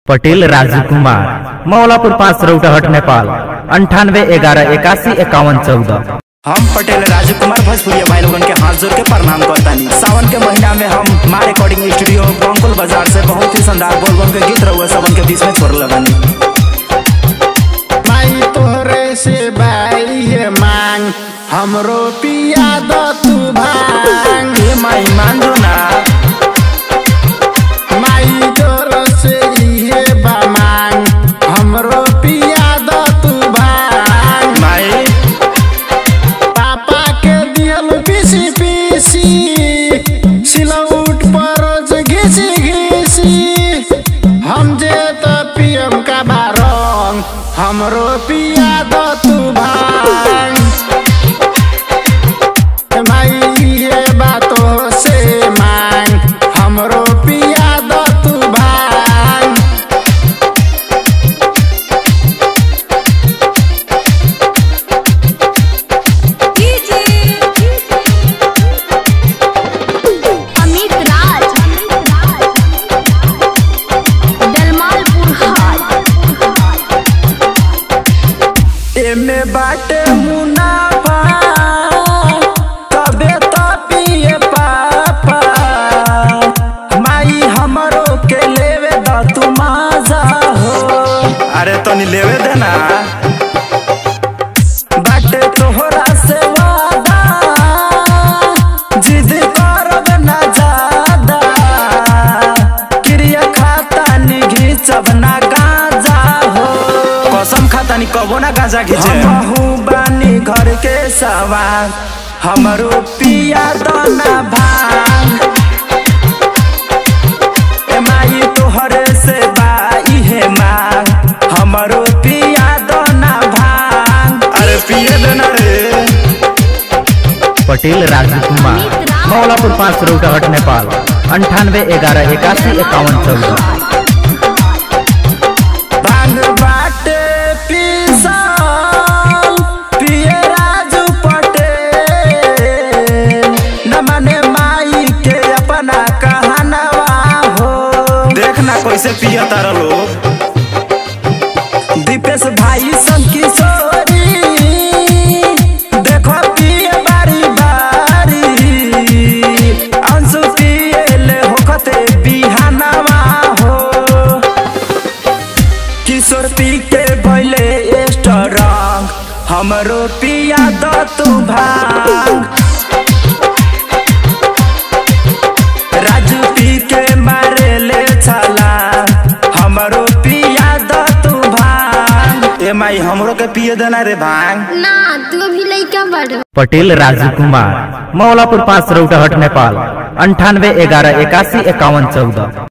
पटेल राजू कुमार मौलापुर पाँच रौटहट नेपाल अंठानवे ग्यारह इक्यासी इक्यावन चौदह हम पटेल राजू कुमार भोजपुरिया भाई लोगन के हाथ जोड़ के प्रणाम करतानी सावन के महीना में हम माँ रिकॉर्डिंग स्टूडियो बंकुल बाजार से बहुत ही शानदार बोल बोल के गीत रहुआ सबन के बीच में छोड़ बानी माई तोहरे से बाई ये मांग हमरो पिया दो तू भांग ए माई मान दो ना माई तोर से इहे बा मांग हमरो पिया दो तू भांग माई पापा के दियल पीसी पीसी सिलौट पर रोज घिसी घिसी हम जे तो पियम का बारंग हमरो पिया दो तू भांग माई ये बातों से मांग हमरो पिया दो तू भांग अमित राज दलमालपुर हाट एमे बाटे मुनाफा तबे तो पिए पापा माई हमरो के लेवे द तू माजा हो अरे तनी लेवे देना बाटे तोहरा से वादा जिद करब ना ज्यादा क्रिया खाता नि घिचब ना गाजा हो कसम खाता नि कबो ना गाजा घिचे हमहू बानी घर के सवार हमरो पिया दाना भांग ए माई तोहरे से बाई हे मांग हमरो पिया दाना भांग अरे पिए देना रे पटेल राजू कुमार मौलापुर पाँच रौटहट नेपाल अंठानवे ग्यारह इक्यासी इक्यावन चौदह भांग बाटे पीसल पिए राजू पटेल न माने माई के अपना कहनवा हो देखना कैसे पिया तारा लोग दीपेश भाई संग किशोरी देखो पिए बारी बारी अंशु पिए ले होखते बिहानवा हो किशोर पी के भैले स्ट्रॉन्ग हमरो पिया द तू भांग राजू पी के मारे ले छला हमरो पिया द तू भांग ए माई हमरो के पिए देना रे भांग ना तू अभी लइका बड़ पटेल राजू कुमार मौलापुर पाँच रौटहट नेपाल अंठानवे ग्यारह इक्यासी इक्यावन चौदह